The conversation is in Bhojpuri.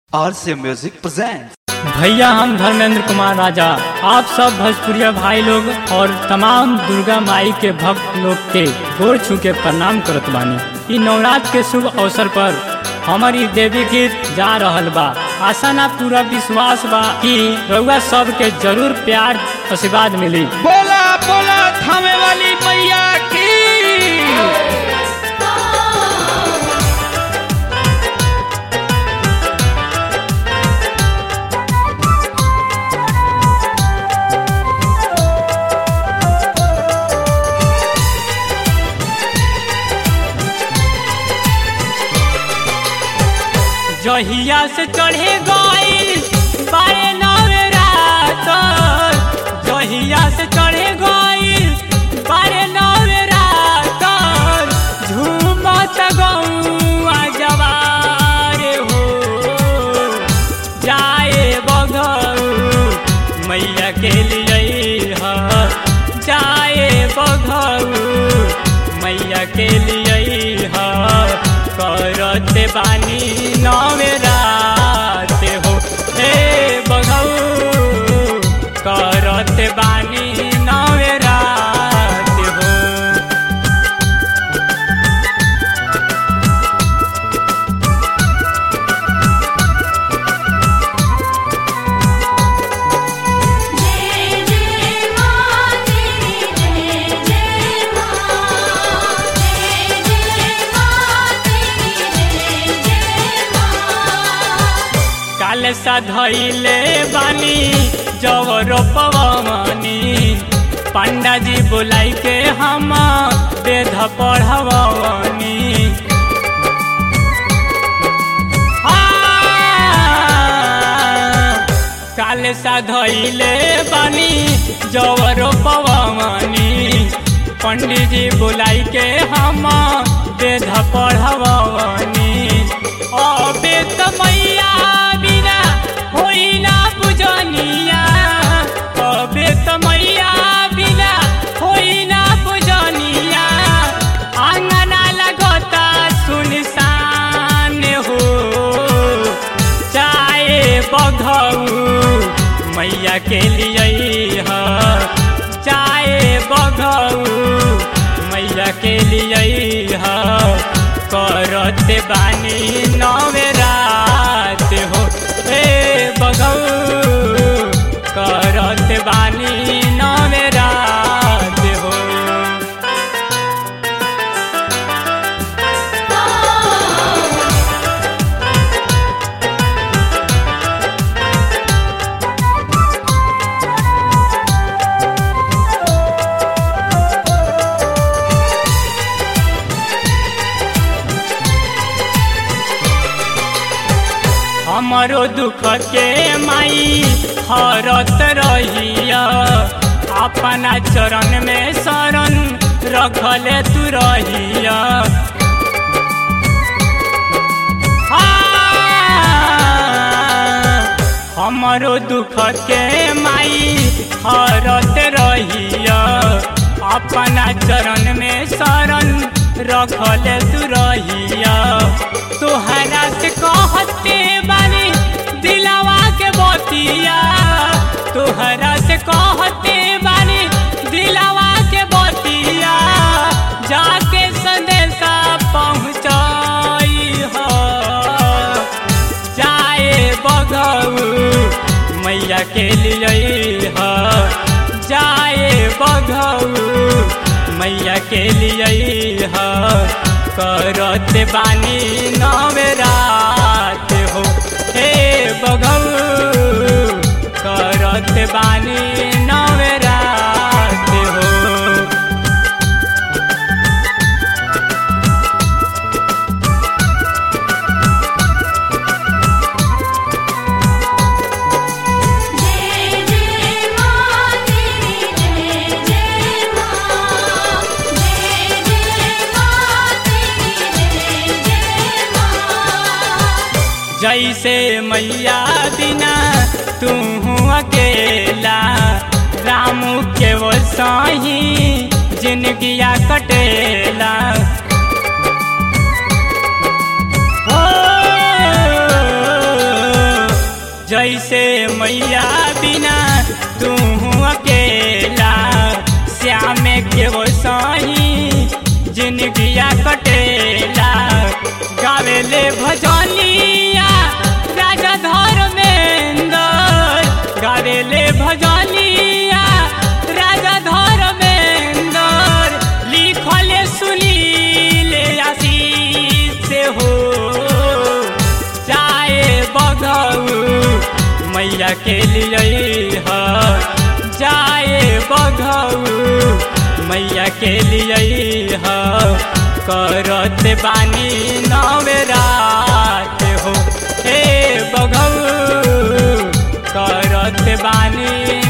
RC Music presents. भैया हम धर्मेंद्र कुमार राजा आप सब भोजपुरिया भाई लोग और तमाम दुर्गा माई के भक्त लोग के गोर छू के प्रणाम करत बानी इ नवरात्र के शुभ अवसर पर हमर इ देवी गीत जा रहल बा आशा ना पूरा विश्वास बा कि रउआ सब के जरूर प्यार आशीर्वाद मिली बोला बोला थामे वाली मैया की जहिया से चढ़े गईल बारे नवरात जहिया से चढ़े गईल बारे नवरात झूमत गौआ जवार हो जाए बघऊ मैया के लिए ह जाए बघऊ मैया के लिए ह करत बानी नवरात हो हे बघऊ करत बानी नवरात हो जय जय मां तेरी जय जय मां जय जय मां तेरी जय जय मां काल धैले बानी जवर पवनी पंडा जी बुलाई के हम वेद पढ़वनी काल धैले बानी जवर पवनी पंडित जी बुलाई के हम वेद पढ़वनी अबे त मैया बिना होई ना पूजनिया अबे त मैया बिना होई ना पूजनिया आंगना लगता सुनसान हो चाहे बघऊ मैया के लिए ह चाहे बघऊ मैया के लिए ह करत बानी नवरात हो ए बघऊ करत बानी नवरात हो हमरो दुख के माई हरत रहिया अपना चरण में शरण रखले तू रहिया हाँ, हमरो दुख के माई हरत रहिया अपना चरण में शरण रखले तू रहिया तोहरा से कहते बानी दिलावा के बतिया तोहरा से कहते बानी दिलावा के बतिया जाके संदेशा पहुँचाई हो जाए बघऊ मैया के लिए ह जाए बघऊ मैया के लिए ह करत बानी नवरात हो हे बघऊ करत बानी नवरात हो जय जय मां तेरी जय जय मां जय जय मां तेरी जय जय मां जैसे मैया बिना तू अकेला राम के वो साही जिंदगिया कटेला हो जैसे मैया बिना तू अकेला श्याम के वो सही जिंदगिया कटेला गावेले भजनिया राजा धर्मेंद्र गावेले भजनिया राजा धर्मेंद्र लिखले सुनीले आशीष से हो चाहे बघऊ मैया के लिए ह जाए बघऊ मैया के लिए ह करत बानी नवरात हो हे बघऊ करत बानी